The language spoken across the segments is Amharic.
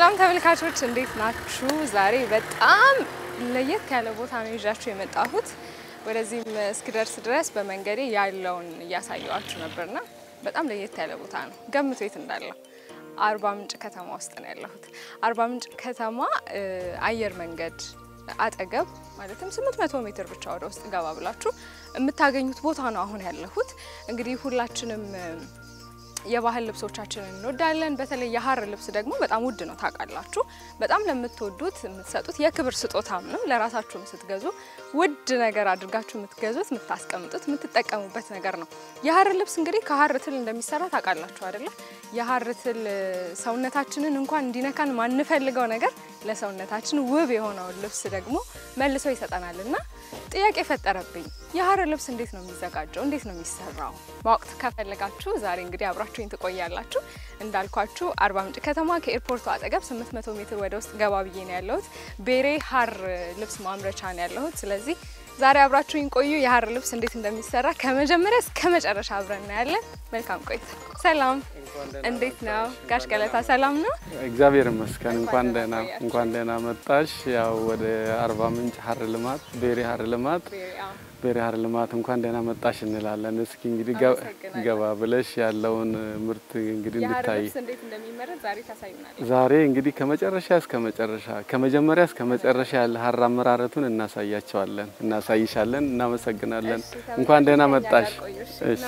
ሰላም ተመልካቾች እንዴት ናችሁ? ዛሬ በጣም ለየት ያለ ቦታ ነው ይዣችሁ የመጣሁት። ወደዚህም እስክደርስ ድረስ በመንገዴ ያለውን እያሳየዋችሁ ነበርና በጣም ለየት ያለ ቦታ ነው። ገምቱ የት እንዳለው። አርባ ምንጭ ከተማ ውስጥ ነው ያለሁት። አርባ ምንጭ ከተማ አየር መንገድ አጠገብ ማለትም 800 ሜትር ብቻ ወደ ውስጥ ገባ ብላችሁ የምታገኙት ቦታ ነው አሁን ያለሁት። እንግዲህ ሁላችንም የባህል ልብሶቻችንን እንወዳለን። በተለይ የሀር ልብስ ደግሞ በጣም ውድ ነው ታውቃላችሁ። በጣም ለምትወዱት የምትሰጡት የክብር ስጦታም ነው። ለራሳችሁም ስትገዙ ውድ ነገር አድርጋችሁ የምትገዙት፣ የምታስቀምጡት፣ የምትጠቀሙበት ነገር ነው። የሀር ልብስ እንግዲህ ከሀር ትል እንደሚሰራ ታውቃላችሁ አይደለ? የሀር ትል ሰውነታችንን እንኳን እንዲነካን ማንፈልገው ነገር ለሰውነታችን ውብ የሆነውን ልብስ ደግሞ መልሶ ይሰጠናል እና ጥያቄ ፈጠረብኝ። የሀር ልብስ እንዴት ነው የሚዘጋጀው? እንዴት ነው የሚሰራው? ማወቅ ከፈለጋችሁ ዛሬ እንግዲህ አብራችሁኝ ትቆያላችሁ። እንዳልኳችሁ አርባ ምንጭ ከተማ ከኤርፖርቱ አጠገብ 800 ሜትር ወደ ውስጥ ገባ ብዬ ነው ያለሁት። ቤሬ ሀር ልብስ ማምረቻ ነው ያለሁት። ስለዚህ ዛሬ አብራችሁኝ ቆዩ። የሀር ልብስ እንዴት እንደሚሰራ ከመጀመሪያ እስከ መጨረሻ አብረን እናያለን። መልካም ቆይታ። ሰላም፣ እንዴት ነው ጋሽ ገለታ? ሰላም ነው? እግዚአብሔር ይመስገን። እንኳን ደህና እንኳን ደህና መጣሽ። ያው ወደ አርባ ምንጭ ሀር ልማት ቤሬ ሀር ልማት ቤሬ ሀር ልማት እንኳን ደህና መጣሽ እንላለን። እስኪ እንግዲህ ገባ ብለሽ ያለውን ምርት እንግዲህ የሀር እንድታይ ልብስ እንዴት እንደሚመረት ዛሬ ታሳዩናል። ዛሬ እንግዲህ ከመጨረሻ እስከ መጨረሻ ከመጀመሪያ እስከ መጨረሻ ያለ ሀር አመራረቱን እናሳያቸዋለን፣ እናሳይሻለን። እናመሰግናለን። እንኳን ደህና መጣሽ። እሺ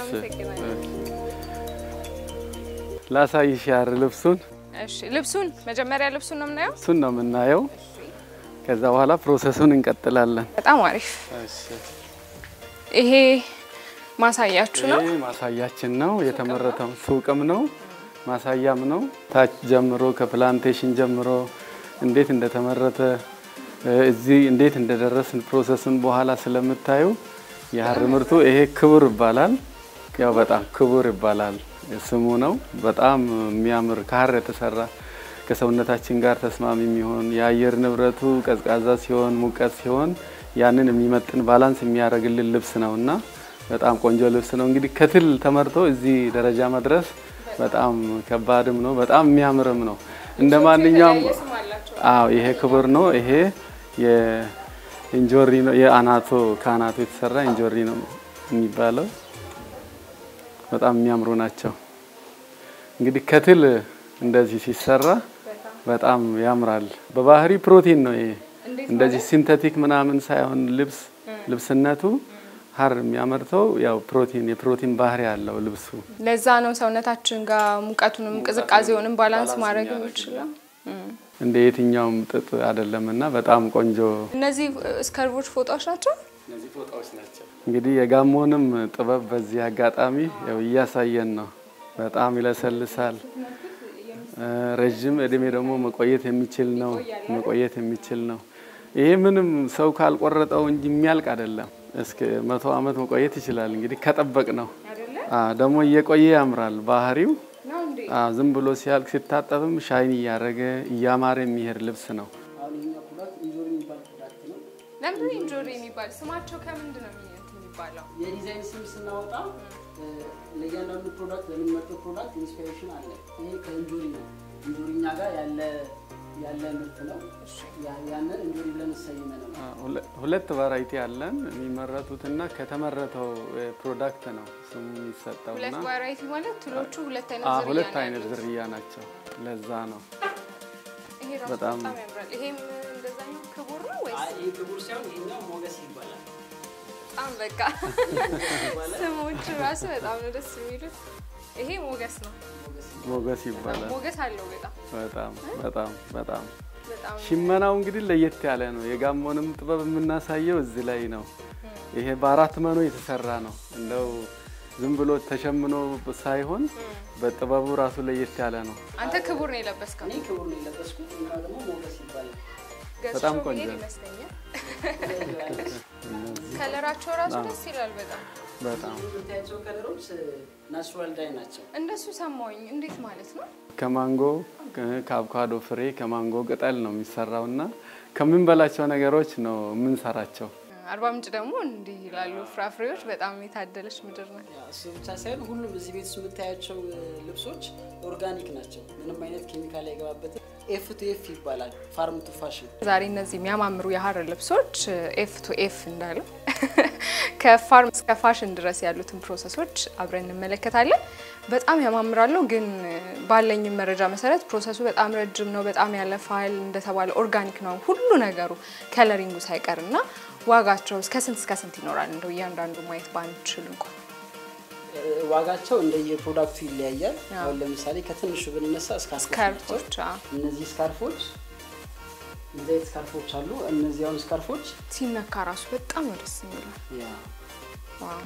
ላሳይሽ የሀር ልብሱን እሺ፣ ልብሱን መጀመሪያ ልብሱን ነው የምናየው። እሱን ነው የምናየው። ከዛ በኋላ ፕሮሰሱን እንቀጥላለን። በጣም አሪፍ። ይሄ ማሳያችሁ ነው። ይህ ማሳያችን ነው። የተመረተው ሱቅም ነው ማሳያም ነው። ታች ጀምሮ ከፕላንቴሽን ጀምሮ እንዴት እንደተመረተ እዚህ እንዴት እንደደረስን ፕሮሰሱን በኋላ ስለምታዩ የሀር ምርቱ ይሄ ክቡር ይባላል። ያው በጣም ክቡር ይባላል ስሙ ነው። በጣም የሚያምር ከሀር የተሰራ ከሰውነታችን ጋር ተስማሚ የሚሆን የአየር ንብረቱ ቀዝቃዛ ሲሆን ሙቀት ሲሆን ያንን የሚመጥን ባላንስ የሚያደርግልን ልብስ ነው እና በጣም ቆንጆ ልብስ ነው። እንግዲህ ከትል ተመርቶ እዚህ ደረጃ መድረስ በጣም ከባድም ነው፣ በጣም የሚያምርም ነው። እንደ ማንኛውም አዎ፣ ይሄ ክቡር ነው። ይሄ የእንጆሪ ነው፣ የአናቶ ከአናቶ የተሰራ እንጆሪ ነው የሚባለው። በጣም የሚያምሩ ናቸው። እንግዲህ ከትል እንደዚህ ሲሰራ በጣም ያምራል። በባህሪ ፕሮቲን ነው ይሄ እንደዚህ ሲንተቲክ ምናምን ሳይሆን ልብስ ልብስነቱ ሀር የሚያመርተው ያው ፕሮቲን የፕሮቲን ባህሪ ያለው ልብሱ። ለዛ ነው ሰውነታችን ጋር ሙቀቱንም ቅዝቃዜውንም ባላንስ ማድረግ የሚችለው። እንደ የትኛውም ጥጥ አይደለም እና በጣም ቆንጆ እነዚህ እስከርቦች ፎጣዎች ናቸው። እንግዲህ የጋሞንም ጥበብ በዚህ አጋጣሚ ያው እያሳየን ነው። በጣም ይለሰልሳል። ረዥም እድሜ ደግሞ መቆየት የሚችል ነው መቆየት የሚችል ነው። ይሄ ምንም ሰው ካልቆረጠው እንጂ የሚያልቅ አይደለም። እስከ መቶ ዓመት መቆየት ይችላል። እንግዲህ ከጠበቅ ነው ደግሞ እየቆየ ያምራል ባህሪው። ዝም ብሎ ሲያልቅ ሲታጠብም ሻይን እያደረገ እያማረ የሚሄድ ልብስ ነው። ለምንድን ኢንጆሪ የሚባል ስማቸው ከምንድን ነው የሚባለው? የዲዛይን ስም ስናወጣ ለእያንዳንዱ ፕሮዳክት ለምንመርጠው ፕሮዳክት ኢንስፒሬሽን አለ። ይሄ ከእንጆሪ ነው። እንጆሪ እኛ ጋር ያለ ያለ ምርት ነው። ያንን እንጆሪ ብለን ሰይመን ነው። ሁለት ቫራይቲ አለን የሚመረቱትና ከተመረተው ፕሮዳክት ነው ስሙ የሚሰጠው ሁለት እና ቫራይቲ ማለት ትሎቹ ሁለት አይነት አዎ፣ ዝርያ ሁለት ነው አይነት ያሉት። ዝርያ ናቸው። ለዛ ነው ይሄ ራሱ በጣም- በጣም ያምራል። ይሄም እንደዛኛው ክቡር ነው ወይስ አይ ይህ ክቡር ሳይሆን ይሄኛው ሞገስ ይባላል። በጣም በቃ ስሞቹ ራሱ በጣም ነው ደስ የሚሉት። ይሄ ሞገስ ነው። ሞገስ ይባላል። ሞገስ አለው በጣም በጣም በጣም በጣም በጣም ሽመናው እንግዲህ ለየት ያለ ነው። የጋሞንም ጥበብ የምናሳየው እዚህ ላይ ነው። ይሄ በአራት መኖ የተሰራ ነው። እንደው ዝም ብሎ ተሸምኖ ሳይሆን በጥበቡ ራሱ ለየት ያለ ነው። አንተ ክቡር ነው የለበስከው። እኔ ክቡር ነው የለበስኩት፣ እና ደግሞ ሞገስ ይባላል። በጣም ገዝቼው ቆንጆ ብሄድ ነው። ይመስለኛል። ከለራቸው ራሱ ደስ ይላል በጣም በጣም የምታያቸው ከለሮች ናቹራል ዳይ ናቸው። እንደሱ ሰማሁኝ። እንዴት ማለት ነው? ከማንጎ ከአቮካዶ ፍሬ ከማንጎ ቅጠል ነው የሚሰራው እና ከምንበላቸው ነገሮች ነው የምንሰራቸው። አርባ ምንጭ ደግሞ እንዲህ ላሉ ፍራፍሬዎች በጣም የታደለች ምድር ናት። ያ፣ እሱ ብቻ ሳይሆን ሁሉም እዚህ ቤት ውስጥ የምታያቸው እ, ልብሶች ኦርጋኒክ ናቸው። ምንም አይነት ኬሚካል አይገባበትም። ኤፍ ቱ ኤፍ ይባላል። ፋርም ቱ ፋሽን ዛሬ እነዚህ የሚያማምሩ የሀር ልብሶች ኤፍ ቱ ኤፍ እንዳሉ ከፋርም እስከ ፋሽን ድረስ ያሉትን ፕሮሰሶች አብረን እንመለከታለን። በጣም ያማምራሉ፣ ግን ባለኝም መረጃ መሰረት ፕሮሰሱ በጣም ረጅም ነው፣ በጣም ያለፋል። እንደተባለ ኦርጋኒክ ነው ሁሉ ነገሩ ከለሪንጉ ሳይቀር እና ዋጋቸው እስከ ስንት እስከ ስንት ይኖራል? እንደው እያንዳንዱ ማየት ባንችል እንኳን ዋጋቸው እንደየ ፕሮዳክቱ ይለያያል። አሁን ለምሳሌ ከትንሹ ብንነሳ ስካርፎች ናቸው። ስካርፎች አዎ። እነዚህ ስካርፎች እንደዚህ አይነት ስካርፎች አሉ። እነዚህ አሁን ስካርፎች ሲነካ ራሱ በጣም ነው ደስ የሚለው። ያ ዋው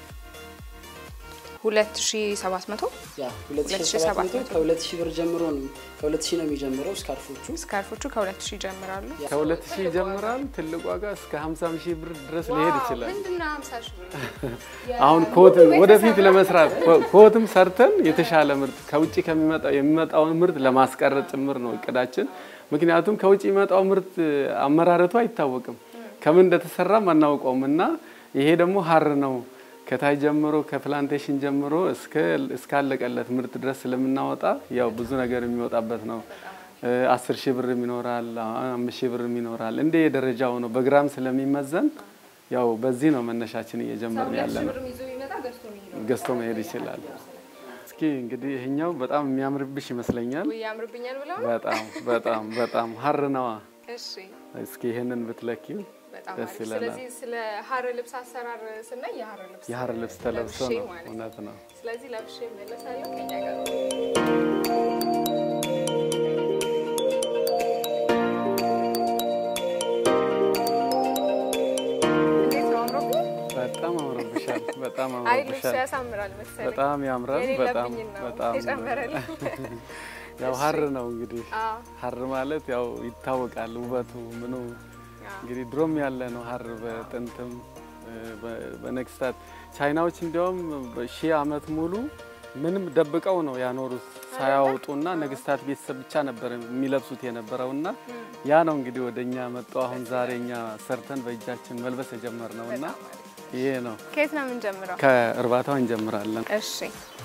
ሁለት ሺ ሰባት መቶ ያ 2700 ከ2000 ብር ጀምሮ ነው ከ2000 ነው የሚጀምረው ስካርፎቹ። ስካርፎቹ ከሁለት ሺ ይጀምራሉ። ከሁለት ሺህ ይጀምራል። ትልቅ ዋጋ እስከ 50 ሺህ ብር ድረስ ሊሄድ ይችላል። ምንድነው ሀምሳ ሺ ብር? አሁን ኮት ወደፊት ለመስራት ኮትም ሰርተን የተሻለ ምርት ከውጭ ከሚመጣው የሚመጣውን ምርት ለማስቀረጥ ጭምር ነው እቅዳችን። ምክንያቱም ከውጭ የሚመጣው ምርት አመራረቱ አይታወቅም፣ ከምን እንደተሰራም አናውቀውም እና ይሄ ደግሞ ሀር ነው ከታይ ጀምሮ ከፕላንቴሽን ጀምሮ እስከ እስካለቀለት ምርት ድረስ ስለምናወጣ ያው ብዙ ነገር የሚወጣበት ነው። አስር ሺህ ብርም ይኖራል፣ አምስት ሺህ ብርም ይኖራል። እንደ የደረጃው ነው። በግራም ስለሚመዘን ያው በዚህ ነው መነሻችን እየጀመርን ያለ ነው። ገዝቶ መሄድ ይችላል። እስኪ እንግዲህ ይሄኛው በጣም የሚያምርብሽ ይመስለኛል። ወይ ያምርብኛል ብለው ነው? በጣም በጣም በጣም ሀር ነዋ። እሺ እስኪ ይሄንን ብትለኪው በጣም ደስ አሪፍ። ይለናል። ስለዚህ ስለ ሀር ልብስ አሰራር ስናይ የሀር ልብስ የሀር ልብስ ተለብሶ ለብሼ ነው። ማለት ነው። እውነት ነው። ስለዚህ ለብሼ እመለሳለሁ ከኛ ጋር እንዴት ነው አምሮብኝ? በጣም አምሮብሻል። በጣም አይ ልብሱ አምሮብሻል። ያሳምራል መሰለኝ። በጣም ያምራል። በጣም የሌለብኝን ነው በጣም የጨመረልኝ። ያው ሀር ነው እንግዲህ አዎ፣ ሀር ማለት ያው ይታወቃል ውበቱ ምኑ አዎ። እንግዲህ ድሮም ያለ ነው ሀር በጥንትም በ- በነገስታት ቻይናዎች እንዲያውም በሺህ ዓመት ሙሉ ምንም ደብቀው ነው ያኖሩት ሳያወጡና ነገስታት ቤተሰብ ብቻ ነበር የሚለብሱት የነበረውና ያ ነው እንግዲህ ወደ እኛ መጥቶ አሁን ዛሬ እኛ ሰርተን በእጃችን መልበስ የጀመርነው እና ይሄ ነው። ከየት ነው የምንጀምረው? ከእርባታው እንጀምራለን። እሺ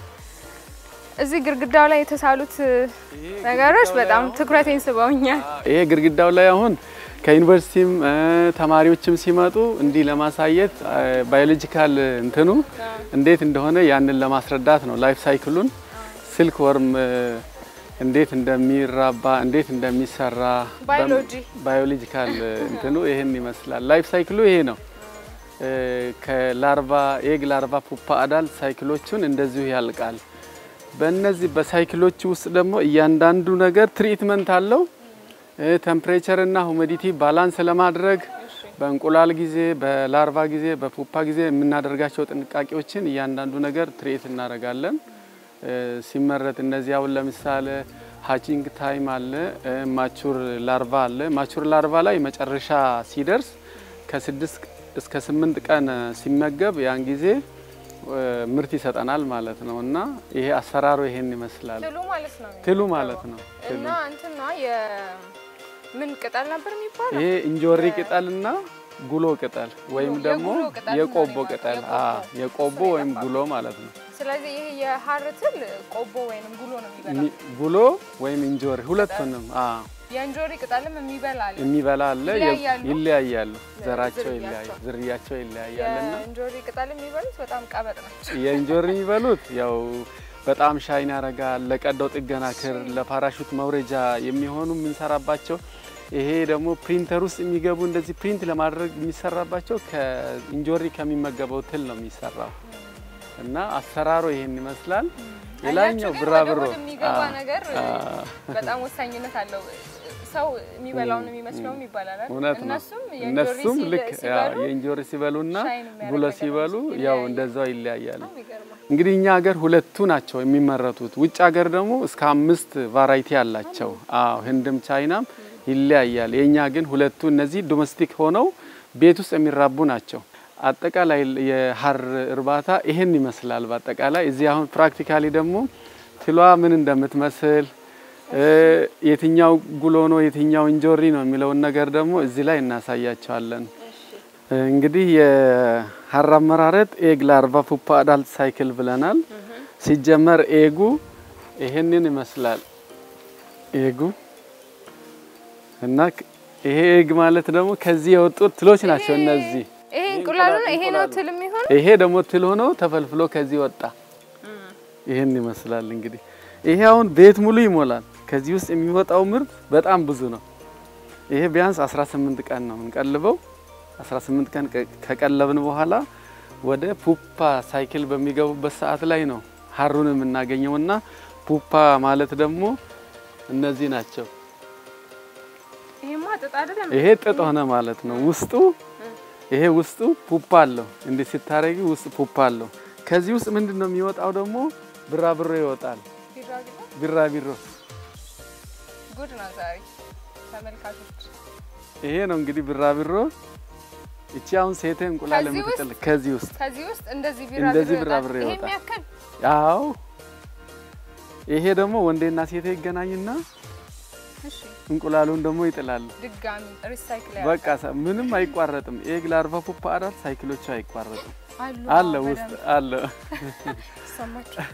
እዚህ ግድግዳው ላይ የተሳሉት ነገሮች በጣም ትኩረቴን ስበውኛል። ይሄ ግድግዳው ላይ አሁን ከዩኒቨርሲቲም እ ተማሪዎችም ሲመጡ እንዲህ ለማሳየት ባዮሎጂካል እንትኑ እንዴት እንደሆነ ያንን ለማስረዳት ነው። ላይፍ ሳይክሉን ስልክ ወርም እ እንዴት እንደሚራባ እንዴት እንደሚሰራ ባዮሎጂ ባዮሎጂካል እንትኑ ይሄን ይመስላል። ላይፍ ሳይክሉ ይሄ ነው። እ ከላርቫ ኤግ፣ ላርቫ፣ ፑፓ፣ አዳል ሳይክሎቹን እንደዚሁ ያልቃል። በእነዚህ በሳይክሎች ውስጥ ደግሞ እያንዳንዱ ነገር ትሪትመንት አለው። ቴምፕሬቸር እና ሁሚዲቲ ባላንስ ለማድረግ በእንቁላል ጊዜ፣ በላርቫ ጊዜ፣ በፑፓ ጊዜ የምናደርጋቸው ጥንቃቄዎችን እያንዳንዱ ነገር ትሪት እናደርጋለን። እ ሲመረት እነዚህ አሁን ለምሳሌ ሃቺንግ ታይም አለ፣ እ ማቹር ላርቫ አለ። ማቹር ላርቫ ላይ መጨረሻ ሲደርስ ከስድስት እስከ ስምንት ቀን ሲመገብ ያን ጊዜ እ ምርት ይሰጠናል ማለት ነው እና ይሄ አሰራሩ ይሄን ይመስላል። ትሉ ማለት ነው ትሉ ማለት ነው። ትሉ እና እንትና የምን ቅጠል ነበር የሚባለው? ይሄ እንጆሪ ቅጠልና ጉሎ ቅጠል ወይም ጉሎ- ደግሞ የጉሎ ቅጠል የቆቦ ነው ቅጠል የሚባለው። አ የቆቦ ወይም ጉሎ ማለት ነው። ስለዚህ ይሄ የሀር ትል ቆቦ ወይንም ጉሎ ነው የሚበላው። ሚ- ጉሎ ወይም እንጆሪ ሁለቱንም አ የእንጆሪ ቅጠልም የሚበላ አለ። የሚበላ አለ። የ- ይለያያሉ? ይለያያሉ። ዘራቸው ዝርያቸው። ይለያያል፣ ዝርያቸው ይለያያልና የእንጆሪ ቅጠል የሚበሉት በጣም ቀበጥ ናቸው። የእንጆሪ የሚበሉት ያው በጣም ሻይን ያደርጋል። ለቀዶ ጥገና ክር፣ ለፓራሹት መውረጃ የሚሆኑ የምንሰራባቸው ይሄ ደግሞ ፕሪንተር ውስጥ የሚገቡ እንደዚህ ፕሪንት ለማድረግ የሚሰራባቸው ከእንጆሪ ከሚመገበው ትል ነው የሚሰራው እና አሰራሩ ይሄን ይመስላል። የላኛው አያችሁ ግን ብራብሮ ወደ ሆድ የሚገባ አ- ነገር አ- በጣም ወሳኝነት አለው። ሰው የሚበላውን የሚመስለውም ይባላል አይደል? እውነት ነው። እነሱም የእንጆሪ እነሱም ሲል- ልክ ያ ሲበሉ የእንጆሪ ሲበሉና ሻይን የሚያደርግ ጉሎ ነገር ሲበሉ ይለያያል። ያው እንደዛው ይለያያሉ። በጣም ይገርማል። እንግዲህ እኛ ሀገር ሁለቱ ናቸው የሚመረቱት። ውጭ ሀገር ደግሞ እስከ አምስት ቫራይቲ አላቸው። አዎ ህንድም ቻይናም ይለያያል። የእኛ ግን ሁለቱ እነዚህ ዶሜስቲክ ሆነው ቤት ውስጥ የሚራቡ ናቸው። አጠቃላይ የሀር እርባታ ይሄን ይመስላል። በአጠቃላይ እዚህ አሁን ፕራክቲካሊ ደግሞ ትሏ ምን እንደምትመስል እ የትኛው ጉሎ ነው የትኛው እንጆሪ ነው የሚለውን ነገር ደግሞ እዚህ ላይ እናሳያቸዋለን። እንግዲህ የሀር አመራረጥ ኤግ ላርቫ ፑፓ አዳልት ሳይክል ብለናል። ሲጀመር ኤጉ ይሄንን ይመስላል። ኤጉ እና ክ- ይሄ ኤግ ማለት ደግሞ ከዚህ የወጡት ትሎች ናቸው እነዚህ። ይሄ እንቁላሉ ነው። ይሄ ነው ትል የሚሆን ይሄ ደግሞ ትል ሆኖ ተፈልፍሎ ከዚህ ወጣ። ይህን ይመስላል እንግዲህ። ይሄ አሁን ቤት ሙሉ ይሞላል። ከዚህ ውስጥ የሚወጣው ምርት በጣም ብዙ ነው። ይሄ ቢያንስ 18 ቀን ነው የምንቀልበው። 18 ቀን ከ- ከቀለብን በኋላ ወደ ፑፓ ሳይክል በሚገቡበት ሰዓት ላይ ነው ሀሩን የምናገኘውና ፑፓ ማለት ደግሞ እነዚህ ናቸው። ይሄማ ጥጥ አይደለም። ይሄ ጥጥ ሆነ ማለት ነው። ውስጡ ይሄ ውስጡ ፑፓ አለው። እንዲህ ሲታረጊ ውስጥ ፑፓ አለው። ከዚህ ውስጥ ምንድን ነው የሚወጣው ደግሞ ብራብሮ ይወጣል። ቢራቢሮ ቢራቢሮ ጉድ ነው ዛሬ ተመልካቾች። ይሄ ነው እንግዲህ ቢራቢሮ። እቺ አሁን ሴቴ እንቁላል ከዚህ የምትጥል ከዚህ ውስጥ ከዚህ ውስጥ እንደዚህ እንደዚህ ቢራቢሮ ቢራቢሮ ይወጣል። ይሄ ይወጣል። የሚያክል ያው ይሄ ደግሞ ወንዴና ሴቴ ይገናኝና እሺ፣ እንቁላሉን ደግሞ ይጥላሉ። ድጋሚ ሪሳይክል በቃ ሰ- ምንም አይቋረጥም። ኤግ ላርቫ ፑፓ አዳል ሳይክሎቹ አይቋረጥም። አሉ አለ አዎ፣ ውስጥ በደንብ አለ ይሰማችኋል።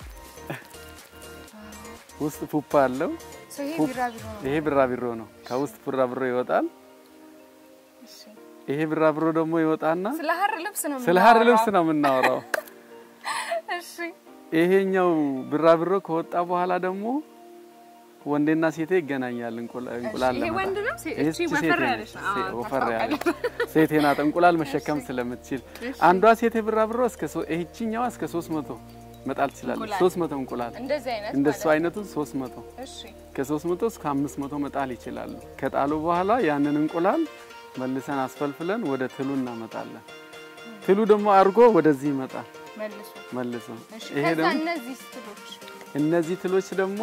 ውስጥ ፑፓ አለው። ሰው ይሄ ፑፕ- ቢራቢሮ ነው። ይሄ ቢራቢሮ ነው። ከውስጥ ቢራቢሮ ይወጣል። እሺ፣ ይሄ ቢራቢሮ ደግሞ ይወጣና ስለ ሀር ልብስ ነው ስለ ሀር ልብስ የምናወራው። ነው የምናወራው። እሺ፣ ይሄኛው ቢራቢሮ ከወጣ በኋላ ደግሞ ወንዴና ሴቴ ይገናኛል። እንቁላ- እንቁላል ይሄ ለመጣል። ወንድ ነው? ሴ- ይሄ እቺ ሴቴ ወፈር ነች። ያለች ነው። ሴ- አዎ፣ ወፈር ያለች ታስታውቃለች። ሴቴ ናት። እንቁላል መሸከም ስለምትችል አንዷ ሴቴ ቢራቢሮ እስከ ሶ- ይህቺኛዋ እስከ 300 መጣል ትችላለች። እንቁላል። 300 እንቁላል እንደዚህ አይነት እንደሱ ማለት ነው። አይነቱ 300 እሺ፣ ከ300 እስከ 500 መጣል ይችላሉ። ከጣሉ በኋላ ያንን እንቁላል መልሰን አስፈልፍለን ወደ ትሉ እናመጣለን። ትሉ ደግሞ አድርጎ ወደዚህ ይመጣል መልሱ። መልሶ። እሺ፣ ይሄ ከዛ ደግሞ እነዚህ ስትሎች እነዚህ ትሎች ደግሞ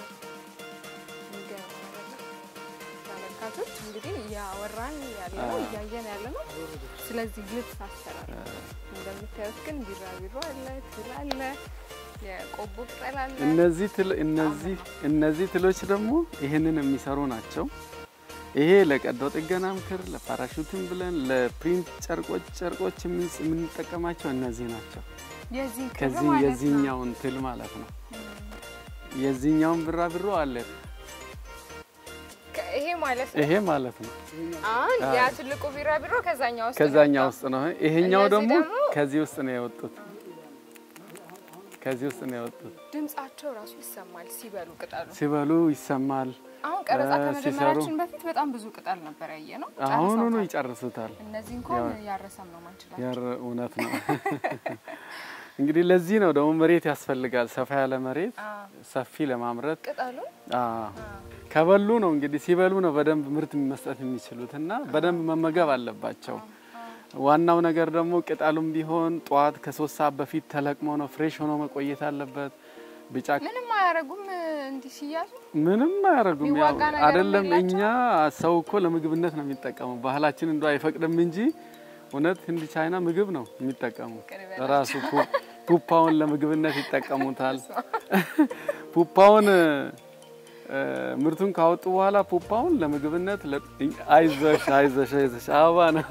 ተመልካቾች እንግዲህ እያወራን ያለ ነው እያየን ያለ ነው። ስለዚህ ልብስ አሰራር እንደምታዩት ግን ቢራቢሮ አለ፣ ትል አለ፣ የቆቦ ቅጠል አለ። እነዚህ ትል እነዚህ እነዚህ ትሎች ደግሞ ይህንን የሚሰሩ ናቸው። ይሄ ለቀዶ ጥገና ምክር፣ ለፓራሹትም ብለን ለፕሪንት ጨርቆች ጨርቆች የምን- የምንጠቀማቸው እነዚህ ናቸው። የዚህ ክር ከዚህ ማለት ነው። የዚህኛውን ትል ማለት ነው። የዚህኛውን ቢራቢሮ አለ ከ- ይሄ ማለት ነው። ይሄ ማለት ነው። አሁን አዎ። ያ ትልቁ ቢራቢሮ ከዛኛው ውስጥ ከዛኛው ነው ውስጥ ነው። ይሄኛው እነዚህ ደግሞ ደግሞ- ከዚህ ውስጥ ነው የወጡት። ከዚህ ውስጥ ነው የወጡት። ድምጻቸው ራሱ ይሰማል ሲበሉ ቅጠሉ። ሲበሉ ይሰማል። አሁን ቀረጻ እ፣ ከመጀመራችን በፊት በጣም ብዙ ቅጠል ነበር ያየ ነው። አሁኑኑ ጨርሰውታል። ይጨርሱታል። እነዚህ እንኳን ያው- ያረሰም ነው ማንችላል። ያር እውነት ነው። እንግዲህ ለዚህ ነው ደግሞ መሬት ያስፈልጋል። ሰፋ ያለ መሬት ሰፊ ለማምረት ቅጠሉ አዎ። ከበሉ ነው እንግዲህ ሲበሉ ነው በደንብ ምርት መስጠት የሚችሉት እና በደንብ መመገብ አለባቸው። ዋናው ነገር ደግሞ ቅጠሉም ቢሆን ጠዋት ከሶስት ሰዓት በፊት ተለቅሞ ነው ፍሬሽ ሆኖ መቆየት አለበት። ቢጫ ምንም አያረጉም እንዲህ ሲያዙ ምንም አያደርጉም። ያው የሚዋጋ ነገር አይደለም የላቸውም? እኛ ሰው እኮ ለምግብነት ነው የሚጠቀመው። ባህላችን እንዶ አይፈቅድም እንጂ እውነት ህንድ፣ ቻይና ምግብ ነው የሚጠቀሙ። ቅርብ ራሱ ፑ- ፑፓውን ለምግብነት ይጠቀሙታል። ፑፓውን እ፣ ምርቱን ካወጡ በኋላ ፑፓውን ለምግብነት ለ- አይዞሽ አይዞሽ አይዞሽ አበባ ነው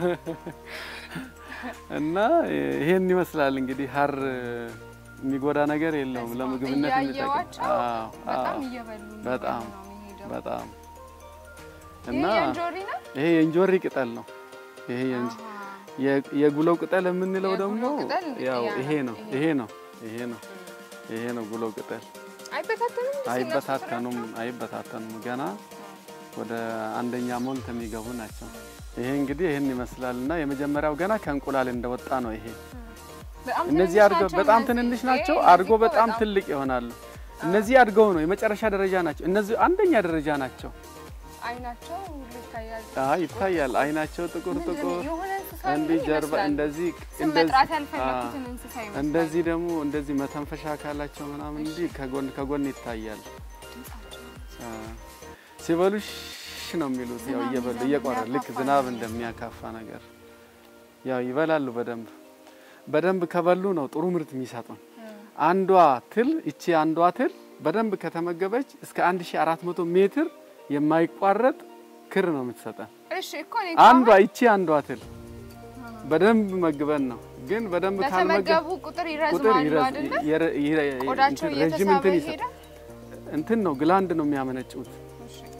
እና ይሄን ይመስላል እንግዲህ ሀር የሚጎዳ ነገር የለውም። ለምግብነት የሚጠቀም እያየዋቸው አዎ፣ በጣም አዎ። እየበሉ በጣም ነው የሚሄደው። በጣም ይሄ እና የእንጆሪ ነው። ይሄ የእንጆሪ ቅጠል ነው። ይሄ የእንጆ- የ- የጉለው ቅጠል የምንለው የጉሎ ደግሞ ቅጠል ያው ያ ይሄ ነው፣ ነው። ይሄ ይሄ ነው። ይሄ ነው። ይሄ ነው ጉለው ቅጠል። አይበታተኑም። እንጂ አይበታተኑም፣ አይበታተኑም። ገና ወደ አንደኛ ሞልት የሚገቡ ናቸው። ይሄ እንግዲህ ይህን ይመስላል እና የመጀመሪያው ገና ከእንቁላል እንደወጣ ነው ይሄ በጣም እነዚህ ትንንሽ አድገው ናቸው በጣም እነዚህ። ትንንሽ ይሄ ናቸው። እነዚህ አድጎ እኮ በጣም ትልቅ ይሆናሉ። እነዚህ አድገው ነው የመጨረሻ ደረጃ ናቸው። እነዚህ አንደኛ ደረጃ ናቸው። አይናቸው ሁሉ ይታያል። አይ ይታያል። አይናቸው ጥቁር ምንድን ነው? ጥቁር የሆነ እንስሳ እንዲህ ምን ጀርባ ይመስላል? እንደዚህ ስም እንደዚህ መጥራት አ፣ ያልፈለኩትን እንስሳ ይመስላል። እንደዚህ ደግሞ እንደዚህ መተንፈሻ አካላቸው ምናምን እንዲህ ከጎን ከጎን ይታያል። አ፣ ሲበሉ ሽ ነው የሚሉት ያው ዝናብ እየበሉ ይዘንብ እየቆረ ልክ የሚያካፋ ዝናብ ነገር። እንደሚያካፋ ነገር ያው ይበላሉ። በደንብ በደንብ ከበሉ ነው ጥሩ ምርት የሚሰጡን። አንዷ ትል እቺ አንዷ ትል በደንብ ከተመገበች እስከ 1400 ሜትር የማይቋረጥ ክር ነው የምትሰጠን። እሺ እኮ እኔ አንዷ ይቺ አንዷ ትል በደንብ መግበን ነው ግን በደንብ ካልመገብ በተመገቡ ቁጥር ቁጥር ይረዝማሉ ይረዝ- አይደለ? ይረ- ይረ- ቆዳቸው እንትን ረዥም እየተሳበ እንትን ይሄዳል። ይሰጣል። እንትን ነው ግላንድ ነው የሚያመነጩት። እሺ።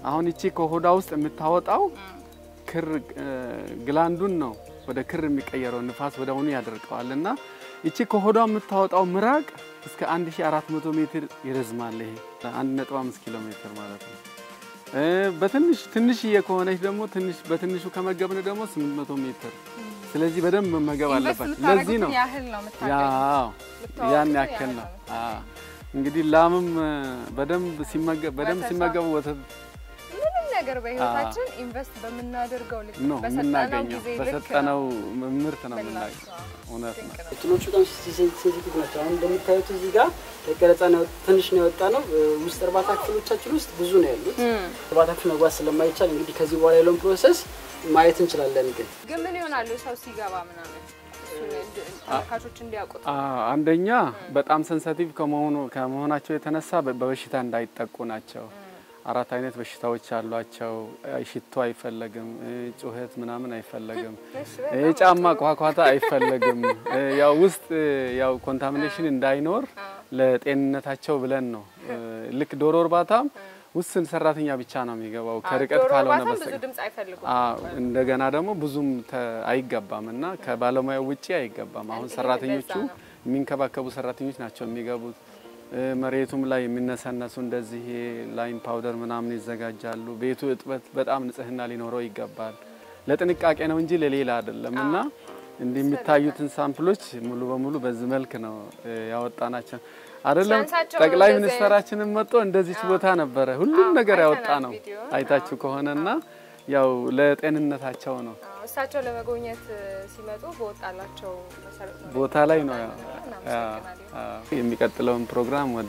አሁን ይቺ ከሆዷ ውስጥ የምታወጣው ክር እ፣ ግላንዱን ነው ወደ ክር የሚቀየረው ንፋስ ወደ አሁኑ ያደርቀዋል እና ይቺ ከሆዷ የምታወጣው ምራቅ እስከ 1400 ሜትር ይረዝማል። ይሄ 1.5 ኪሎ ሜትር ማለት ነው። እ፣ በትንሽ ትንሽዬ ከሆነች ደግሞ ትንሽ በትንሹ ከመገብን ደግሞ 800 ሜትር። ስለዚህ በደንብ መመገብ ኢንቨስት አለባቸው። የምታደርጉትን ለዚህ ነው ያህል ነው የምታገኙት። ያው የምታወጡት ያን ያህል ያክል ነው። ነው። አዎ እንግዲህ ላምም እ፣ በደንብ ሲመገብ በደንብ ወተቷ። ሲመገቡ ወተት ምንም ነገር በህይወታችን ኢንቨስት በምናደርገው ልክ ነው በሰጠነው የምናገኘው። ጊዜ ልክ በሰጠነው ነው ምርት ነው የምናገኘው። ምላሿ። እውነት ነው። ድንቅ ነው። እንትኖቹ በጣም ሴንሲቲቭ ናቸው። አሁን እንደምታዩት እዚህ ጋር ቀረጻ ነው ትንሽ ነው የወጣ ነው። ውስጥ እርባታ ክፍሎቻችን ውስጥ ብዙ ነው ያሉት። እርባታ ክፍል መግባት ስለማይቻል እንግዲህ ከዚህ በኋላ ያለውን ፕሮሰስ ማየት እንችላለን። ግን ግን ምን ይሆናሉ ሰው ሲገባ ምናምን እሱን እንድ- ተመልካቾች እንዲያውቁት አ- አንደኛ በጣም ሰንሰቲቭ ከመሆኑ ከመሆናቸው የተነሳ በ- በበሽታ እንዳይጠቁ ናቸው። አራት አይነት በሽታዎች አሏቸው። አይ፣ ሽቶ አይፈለግም፣ እ፣ ጩኸት ምናምን አይፈለግም፣ እሺ፣ እ፣ በጣም ጫማ ቋቋታ አይፈለግም። እ፣ ያው ውስጥ እ፣ ያው ኮንታሚኔሽን እንዳይኖር ለጤንነታቸው ብለን ነው። እ፣ ልክ ዶሮ እርባታም ውስን ሰራተኛ ብቻ ነው የሚገባው ከርቀት ዶሮ ካልሆነ እርባታም ብዙ በስተቀር ድምጽ አይፈልጉም። አዎ እንደገና ደግሞ ብዙም ተ- አይገባም እና ከባለሙያው ውጪ አይገባም። አሁን እንግዲህ ሰራተኞቹ ለዛ ነው። የሚንከባከቡ ሰራተኞች ናቸው የሚገቡት። እ፣ መሬቱም ላይ የሚነሰነሱ እንደዚህ ላይም ፓውደር ምናምን ይዘጋጃሉ። ቤቱ እጥበት በጣም ንጽህና ሊኖረው ይገባል። ለጥንቃቄ ነው እንጂ ለሌላ አይደለም እና እንዲህ የሚታዩትን ሳምፕሎች ሙሉ በሙሉ በዚህ መልክ ነው እ፣ ያወጣናቸው። አይደለም ሲያንሳቸው ጠቅላይ እንደዚህ ሚኒስትራችንን መጥቶ እንደዚች ቦታ ነበረ ሁሉም አዎ፣ ነገር ያወጣ አይተናል ነው ቪዲዮ። አይታችሁ ከሆነና ያው ለጤንነታቸው ነው አዎ፣ እሳቸው ለመጎብኘት እ፣ ሲመጡ በወጣላቸው መሰረት ነው ቦታ ላይ ነው ያው እናመሰግናለን። አዎ። የሚቀጥለውን ፕሮግራም ወደ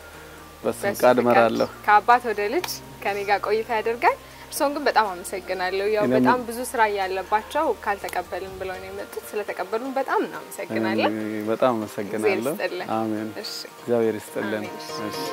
በሱ በሱ ፍቃድ ፍቃድ እመራለሁ። ከአባት ወደ ልጅ ከኔ ጋር ቆይታ ያደርጋል። እርስዎን ግን በጣም አመሰግናለሁ። ያው እኔም- በጣም ብዙ ስራ እያለባቸው ካልተቀበልን ብለው ነው የመጡት። ስለተቀበሉን በጣም እናመሰግናለን። እኔ በጣም አመሰግናለሁ። እግዚአብሔር ይስጥልን። አሜን። እሺ እግዚአብሔር ይስጥልን። አሜን። እሺ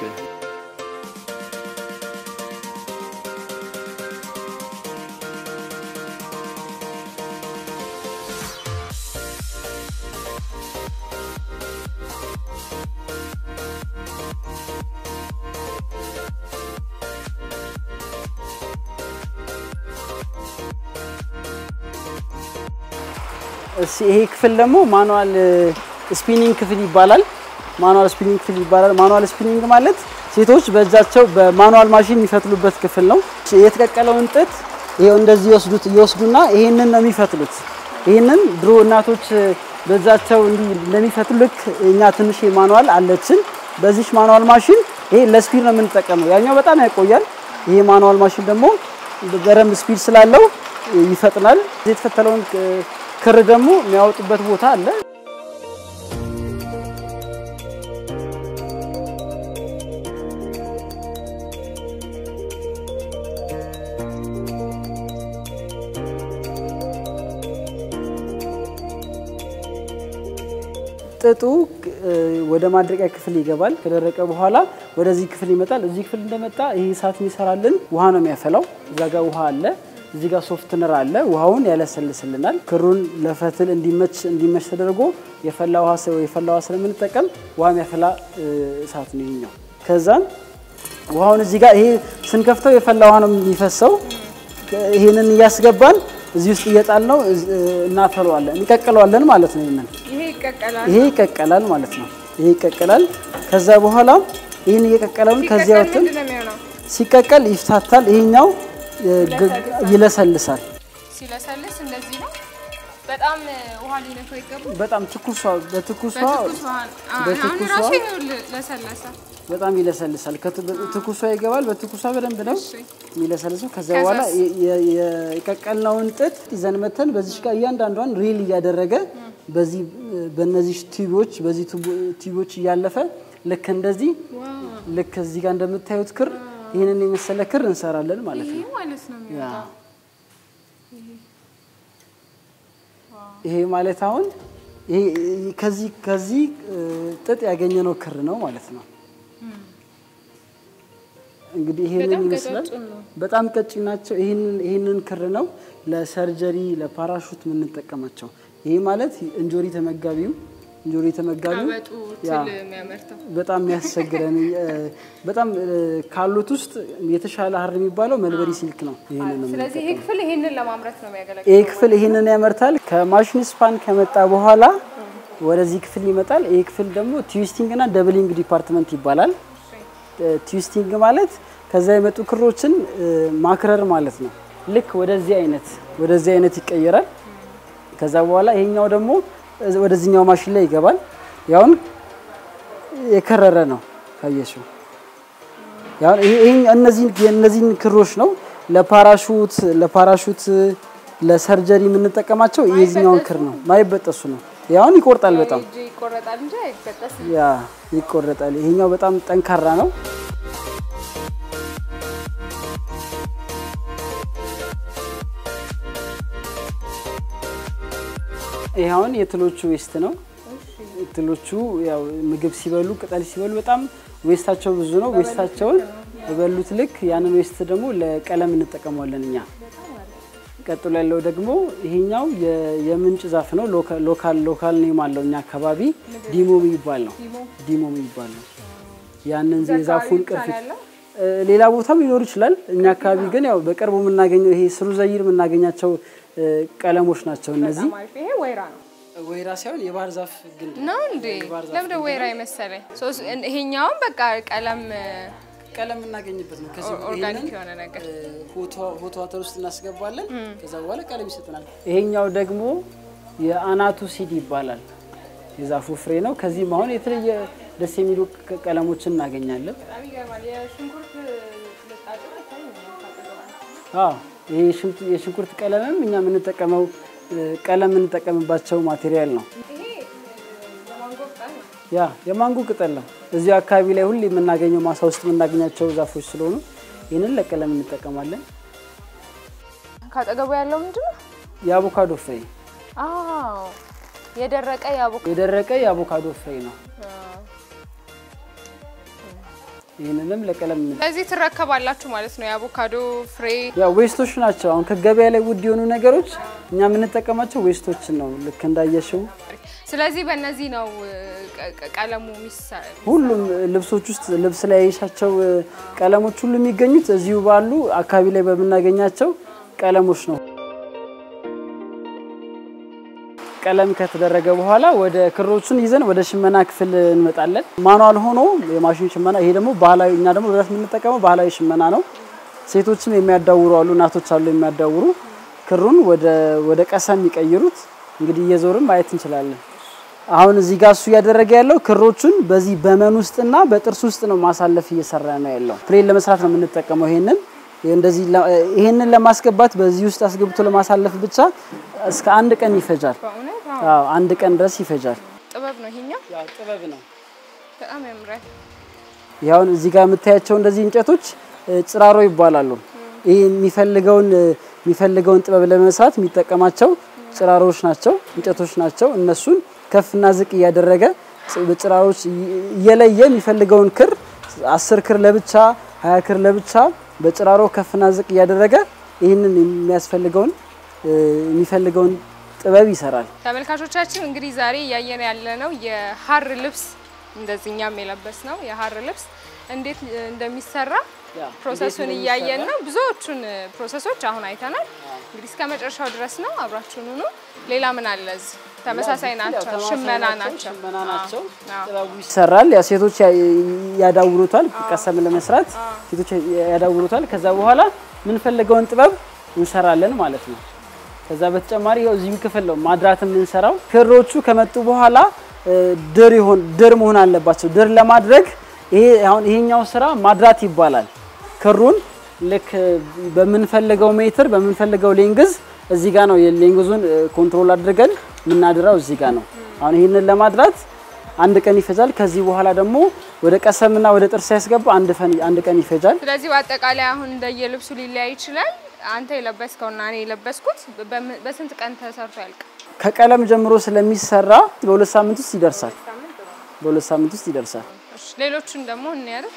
እሺ ይሄ ክፍል ደግሞ ማኑዋል ስፒኒንግ ክፍል ይባላል። ማኑዋል ስፒኒንግ ክፍል ይባላል። ማኑዋል ስፒኒንግ ማለት ሴቶች በእጃቸው በማኑዋል ማሽን የሚፈትሉበት ክፍል ነው። የተቀቀለውን ጥጥ ይሄው እንደዚህ ይወስዱት ይወስዱና ይሄንን ነው የሚፈትሉት። ይሄንን ድሮ እናቶች በእጃቸው እንዲህ እንደሚፈትሉ ልክ እኛ ትንሽ ማኑዋል አለችን። በዚች ማኑዋል ማሽን ይሄ ለስፒድ ነው የምንጠቀመው። ያኛው በጣም ያቆያል። ይሄ ማኑዋል ማሽን ደግሞ በደንብ ስፒድ ስላለው ይፈጥናል። የተፈተለውን ክር ደግሞ የሚያወጡበት ቦታ አለ። ጥጡ እ፣ ወደ ማድረቂያ ክፍል ይገባል። ከደረቀ በኋላ ወደዚህ ክፍል ይመጣል። እዚህ ክፍል እንደመጣ ይሄ እሳት የሚሰራልን ውሃ ነው የሚያፈላው። እዛ ጋር ውሃ አለ። እዚህ ጋር ሶፍትነር አለ። ውሃውን ያለሰልስልናል። ክሩን ለፈትል እንዲመች እንዲመች ተደርጎ የፈላ ውሃ ስ- የፈላ ውሃ ስለምንጠቀም ውሃ የሚያፈላ እ፣ እሳት ነው ይሄኛው። ከዛን ውሃውን እዚህ ጋር ይሄ ስንከፍተው የፈላ ውሃ ነው የሚፈሰው። ይሄንን እያስገባን እዚህ ውስጥ እየጣል ነው እናፈለዋለን፣ እንቀቅለዋለን ማለት ነው ይሄንን ይሄ ይቀቀላል። ይሄ ይቀቀላል ማለት ነው። ይሄ ይቀቀላል። ከዛ በኋላ ይህን እየቀቀለውን ከዚያ ሲቀቀል ወጥን ምንድን ነው የሚሆነው? ሲቀቀል ይፍታታል። ይሄኛው እ፣ ግ- ይለሰልሳል። ሲለሰልስ እንደዚህ ነው። በጣም እ፣ ውሃ ሊነካው ይገባል። በጣም ትኩሷ በትኩሷ በትኩስ ውሃ አሁን በትኩሷ ራሱ ይኸውልህ ለሰለሰ። በጣም ይለሰልሳል። ከት- በትኩሷ ይገባል። በትኩሷ በደንብ ነው እሺ የሚለሰልሰው። ከዛ ከዛስ? በኋላ የ- የ- የቀቀልነውን ጥጥ ይዘን መተን በዚች ጋር እያንዳንዷን ሪል እያደረገ በዚህ በእነዚህ ቲዩቦች በዚህ ቱቦ- ቲዩቦች እያለፈ ልክ እንደዚህ ልክ እዚህ ጋር እንደምታዩት ክር ይህንን የመሰለ ክር እንሰራለን ማለት ይሄ ነው። ማለት ነው ያ የሚወጣው። ይሄ ማለት አሁን ይሄ ከዚህ ከዚህ እ፣ ጥጥ ያገኘነው ክር ነው ማለት ነው። እንግዲህ ይሄንን በጣም ይመስላል። ቀጫጭን ነው። በጣም ቀጭን ናቸው። ይህንን ይህንን ክር ነው ለሰርጀሪ ለፓራሹት የምንጠቀማቸው። ይሄ ማለት እንጆሪ ተመጋቢው እንጆሪ ተመጋቢ ቀበጡ ያ ትል የሚያመርተው በጣም የሚያስቸግረን እ፣ በጣም እ፣ ካሉት ውስጥ የተሻለ ሀር የሚባለው መልበሪ ሲልክ ነው። ይህንን ነው ስለዚህ ይሄ ክፍል ይሄንን ለማምረት ነው የሚያገለግለው። ይህ ክፍል ይህንን ያመርታል። ከማሽን ስፓን ከመጣ በኋላ ወደዚህ ክፍል ይመጣል። ይህ ክፍል ደግሞ ትዊስቲንግ እና ደብሊንግ ዲፓርትመንት ይባላል። እ፣ ትዊስቲንግ ማለት ከዛ የመጡ ክሮችን እ፣ ማክረር ማለት ነው። ልክ ወደዚህ አይነት ወደዚህ አይነት ይቀየራል። ከዛ በኋላ ይሄኛው ደግሞ እዝ- ወደዚህኛው ማሽን ላይ ይገባል። ያውን የከረረ ነው ካየሽው ያው ይሄ ይሄ- እነዚህን የእነዚህን ክሮች ነው ለፓራሹት ለፓራሹት ለሰርጀሪ የምንጠቀማቸው የዚህኛውን ክር ነው። ማይበጠሱ ነው። ያውን ይቆርጣል በጣም እጅ ይቆረጣል እንጂ አይበጠስም። ያ ይቆረጣል። ይሄኛው በጣም ጠንካራ ነው። ይሄ አሁን የትሎቹ ዌስት ነው። ትሎቹ ያው ምግብ ሲበሉ ቅጠል ሲበሉ በጣም ዌስታቸው ብዙ ነው። ዌስታቸውን በበሉት ልክ ያንን ዌስት ደግሞ ለቀለም እንጠቀመዋለን እኛ። ቀጥሎ ያለው ደግሞ ይሄኛው የ- የምንጭ ዛፍ ነው። ሎካ- ሎካል ሎካል ኔም አለው እኛ አካባቢ ዲሞ የሚባል ነው። ዲሞ የሚባል ነው። ያንን የዛፉን ብቻ ነው ቅርፊት ያለው? እ፣ ሌላ ቦታም ሊኖር ይችላል። እኛ አካባቢ ግን ያው በቅርቡ የምናገኘው ይሄ ስሩ ዘይር የምናገኛቸው እ፣ ቀለሞች ናቸው እነዚህ። በጣም አሪፍ። ይሄ ወይራ ነው ወይራ ሳይሆን የባህር ዛፍ ግንድ ነው እንዴ? ለምደ ወይራ የመሰለኝ ሶስ ይሄኛውም በቃ ቀለም ቀለም የምናገኝበት ነው። ከዚህ ኦርጋኒክ ይሄንን የሆነ ነገር ሆት ዋተር ውስጥ እናስገባለን። ከዛ በኋላ ቀለም ይሰጠናል። ይሄኛው ደግሞ የአናቱ ሲድ ይባላል። የዛፉ ፍሬ ነው። ከዚህም አሁን የተለየ ደስ የሚሉ ቅ- ቀለሞችን እናገኛለን። በጣም ይገርማል። የሽንኩርት ልጣጩ አይታይም። አዎ ይሄ የሽንኩርት- የሽንኩርት ቀለምም እኛ የምንጠቀመው እ፣ ቀለም የምንጠቀምባቸው ማቴሪያል ነው። ይሄ የማንጎ ቅጠል ነው። ያ የማንጎ ቅጠል ነው። እዚህ አካባቢ ላይ ሁሌ የምናገኘው ማሳ ውስጥ የምናገኛቸው ዛፎች ስለሆኑ ይህንን ለቀለም እንጠቀማለን። ካጠገቡ ያለው ምንድን ነው? የአቮካዶ ፍሬ አዎ የደረቀ የአቮካ የደረቀ የአቮካዶ ፍሬ ነው። ይህንንም ለቀለም እንጠ- ስለዚህ ትረከባላችሁ ማለት ነው። የአቮካዶ ፍሬ ያው ዌስቶች ናቸው። አሁን ከገበያ ላይ ውድ የሆኑ ነገሮች እኛ የምንጠቀማቸው ዌስቶችን ነው። ልክ እንዳየሽው ስለዚህ በእነዚህ ነው እ, ቀ- ቀ- ቀለሙ የሚሰራ ሁሉም ልብሶች ውስጥ ልብስ ላይ ያየሻቸው እ፣ ቀለሞች ሁሉ የሚገኙት እዚሁ ባሉ አካባቢ ላይ በምናገኛቸው ቀለሞች ነው። ቀለም ከተደረገ በኋላ ወደ ክሮቹን ይዘን ወደ ሽመና ክፍል እንመጣለን። ማኗል ሆኖ የማሽን ሽመና፣ ይሄ ደግሞ ባህላዊ፣ እኛ ደግሞ በብዛት የምንጠቀመው ባህላዊ ሽመና ነው። ሴቶችም የሚያዳውሩ አሉ፣ እናቶች አሉ የሚያዳውሩ ክሩን ወደ ወደ ቀሰም የሚቀይሩት። እንግዲህ እየዞርም ማየት እንችላለን። አሁን እዚህ ጋር እሱ እያደረገ ያለው ክሮቹን በዚህ በመን ውስጥና በጥርስ ውስጥ ነው ማሳለፍ እየሰራ ነው ያለው። ፕሌን ለመስራት ነው የምንጠቀመው ይሄንን እንደዚህ ለ- ይሄንን ለማስገባት በዚህ ውስጥ አስገብቶ ለማሳለፍ ብቻ እስከ አንድ ቀን ይፈጃል። በእውነት አዎ። አዎ አንድ ቀን ድረስ ይፈጃል። ጥበብ ነው ይሄኛው። ያው ጥበብ ነው። በጣም ያምራል። ያውን እዚህ ጋር የምታያቸው እንደዚህ እንጨቶች እ፣ ጽራሮ ይባላሉ። ይህ የሚፈልገውን እ፣ የሚፈልገውን ጥበብ ለመስራት የሚጠቀማቸው ጽራሮች ናቸው፣ እንጨቶች ናቸው። እነሱን ከፍና ዝቅ እያደረገ ጽ- በጽራሮች እየ- እየለየ የሚፈልገውን ክር አስር ክር ለብቻ ሀያ ክር ለብቻ በጭራሮ ከፍና ዝቅ እያደረገ ይህንን የሚያስፈልገውን እ፣ የሚፈልገውን ጥበብ ይሰራል። ተመልካቾቻችን እንግዲህ ዛሬ እያየን ያለነው የሀር ልብስ እንደዚህ እኛም የለበስ ነው የሀር ልብስ እንዴት እ, እንደሚሰራ ያ፣ ፕሮሰሱን እንዴት እያየን ነው። ብዙዎቹን እ, ፕሮሰሶች አሁን አይተናል። እንግዲህ እስከ መጨረሻው ድረስ ነው አብራችሁን ሁኑ። ሌላ ምን አለ እዚህ? ተመሳሳይ ናቸው፣ ሽመና ናቸው። ሽመና ናቸው። አዎ። ጥበቡ ይሰራል። ያ ሴቶች ያ- ያዳውሩታል። ቀሰም ለመስራት ሴቶች ያዳውሩታል። ከዛ በኋላ የምንፈልገውን ጥበብ እንሰራለን ማለት ነው። ከዛ በተጨማሪ ያው እዚህም ክፍል ነው ማድራት የምንሰራው። ክሮቹ ከመጡ በኋላ እ፣ ድር ይሆን ድር መሆን አለባቸው። ድር ለማድረግ ይሄ አሁን ይሄኛው ስራ ማድራት ይባላል። ክሩን ልክ በምንፈልገው ሜትር በምንፈልገው ሌንግዝ እዚህ ጋር ነው የሌንግዙን እ፣ ኮንትሮል አድርገን የምናድራው እዚህ ጋር ነው። አሁን ይህንን ለማድራት አንድ ቀን ይፈጃል። ከዚህ በኋላ ደግሞ ወደ ቀሰምና ወደ ጥርስ ያስገባ አንድ ፈን አንድ ቀን ይፈጃል። ስለዚህ በአጠቃላይ አሁን እንደየልብሱ ሊለያይ ይችላል። አንተ የለበስከውና እኔ የለበስኩት በም- በስንት ቀን ተሰርቶ ያልቃል? ከቀለም ጀምሮ ስለሚሰራ በሁለት ሳምንት ውስጥ ይደርሳል። በሁለት ሳምንት ውስጥ ይደርሳል። እሺ፣ ሌሎቹን ደግሞ እንያለን።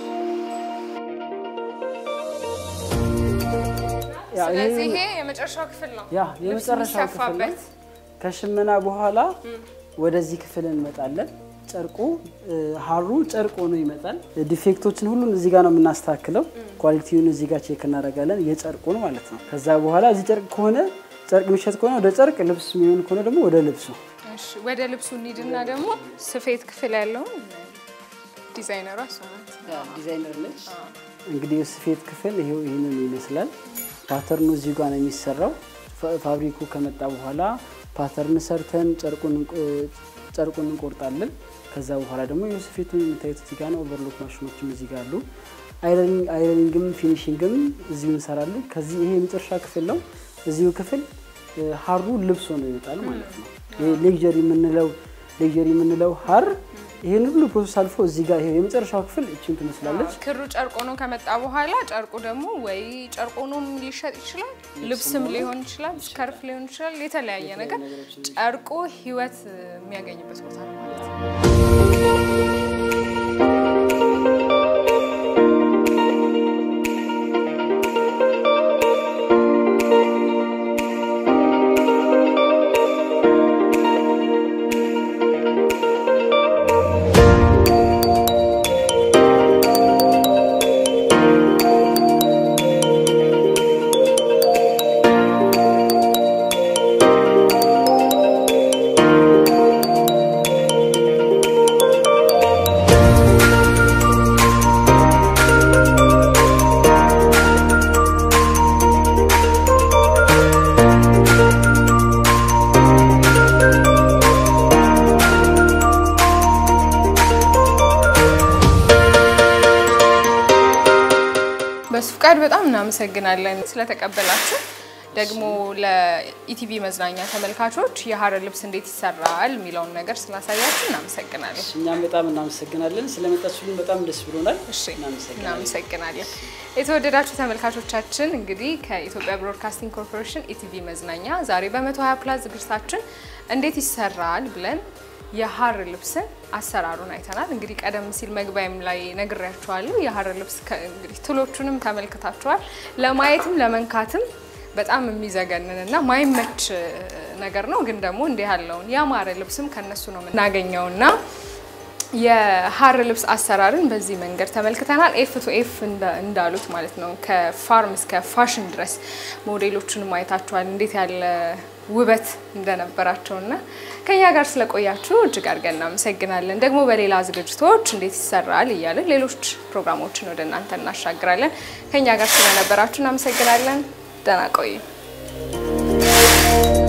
ያው ይሄ ስለዚህ ይሄ የመጨረሻው ክፍል ነው። ያ ልብስ የመጨረሻው ክፍል ነው። የሚሰፋበት። ከሽመና በኋላ ወደዚህ ክፍል እንመጣለን። ጨርቁ ሀሩ ጨርቅ ሆኖ ይመጣል። ዲፌክቶችን ሁሉን እዚህ ጋር ነው የምናስተካክለው። ኳሊቲውን እዚህ ጋር ቼክ እናደርጋለን፣ የጨርቁን ማለት ነው። ከዛ በኋላ እዚህ ጨርቅ ከሆነ ጨርቅ የሚሸጥ ከሆነ ወደ ጨርቅ፣ ልብስ የሚሆን ከሆነ ደግሞ ወደ ልብሱ። እሺ ወደ ልብሱ እንሂድና ደግሞ ስፌት ክፍል ያለውን ዲዛይነሯ እሷ ናት። ዲዛይነር ነች። እንግዲህ የስፌት ክፍል ይሄው ይህንን ይመስላል። ፓተርኑ እዚህ ጋር ነው የሚሰራው። ፋ- ፋብሪኩ ከመጣ በኋላ ፓተርን ሰርተን ጨርቁን እንቆ- ጨርቁን እንቆርጣለን። ከዛ በኋላ ደግሞ የስፌቱን የምታዩት እዚህ ጋር ነው። ኦቨርሎክ ማሽኖችም እዚህ ጋር አሉ። አይረኒንግ- አይረኒንግም ፊኒሽንግም እዚሁ እንሰራለን። ከዚህ ይሄ የመጨረሻ ክፍል ነው። እዚሁ ክፍል እ፣ ሀሩ ልብስ ሆኖ ይወጣል ማለት ነው። ይሄ ሌክዠሪ የምንለው ሌክዠሪ የምንለው ሀር ይህን ሁሉ ፕሮሰስ አልፎ እዚህ ጋር ይሄ የመጨረሻው ክፍል እችን ትመስላለች። ክሩ ጨርቅ ሆኖ ከመጣ በኋላ ጨርቁ ደግሞ ወይ ጨርቅ ሆኖም ሊሸጥ ይችላል፣ ልብስም ሊሆን ይችላል፣ ስከርፍ ሊሆን ይችላል። የተለያየ ነገር ጨርቁ ህይወት የሚያገኝበት ቦታ ነው ማለት ነው። በሱ ፍቃድ በጣም እናመሰግናለን ስለተቀበላችሁ። ደግሞ ለኢቲቪ መዝናኛ ተመልካቾች የሀረር ልብስ እንዴት ይሰራል የሚለውን ነገር ስላሳያችሁ እናመሰግናለን። እኛም በጣም እናመሰግናለን። ስለመጣችሁልን በጣም ደስ ብሎናል። እሺ እናመሰግናለን። እናመሰግናለን። የተወደዳችሁ ተመልካቾቻችን እንግዲህ ከኢትዮጵያ ብሮድካስቲንግ ኮርፖሬሽን ኢቲቪ መዝናኛ ዛሬ በ120 ፕላስ ዝግጅታችን እንዴት ይሰራል ብለን የሀር ልብስን አሰራሩን አይተናል። እንግዲህ ቀደም ሲል መግቢያም ላይ ነግሬያችኋለሁ። የሀር ልብስ ከ- እንግዲህ ትሎቹንም ተመልክታችኋል። ለማየትም ለመንካትም በጣም የሚዘገንን እና ማይመች ነገር ነው። ግን ደግሞ እንዲህ ያለውን ያማረ ልብስም ከነሱ ነው የምናገኘውና የሀር ልብስ አሰራርን በዚህ መንገድ ተመልክተናል። ኤፍ ቱ ኤፍ እንዳሉት ማለት ነው ከፋርም እስከ ፋሽን ድረስ ሞዴሎቹን ማየታችኋል እንዴት ያለ ውበት እንደነበራቸውና ከኛ ጋር ስለቆያችሁ እጅግ አድርገን እናመሰግናለን። ደግሞ በሌላ ዝግጅቶች እንዴት ይሰራል እያለን ሌሎች ፕሮግራሞችን ወደ እናንተ እናሻግራለን። ከኛ ጋር ስለነበራችሁ እናመሰግናለን። ደህና ቆዩ።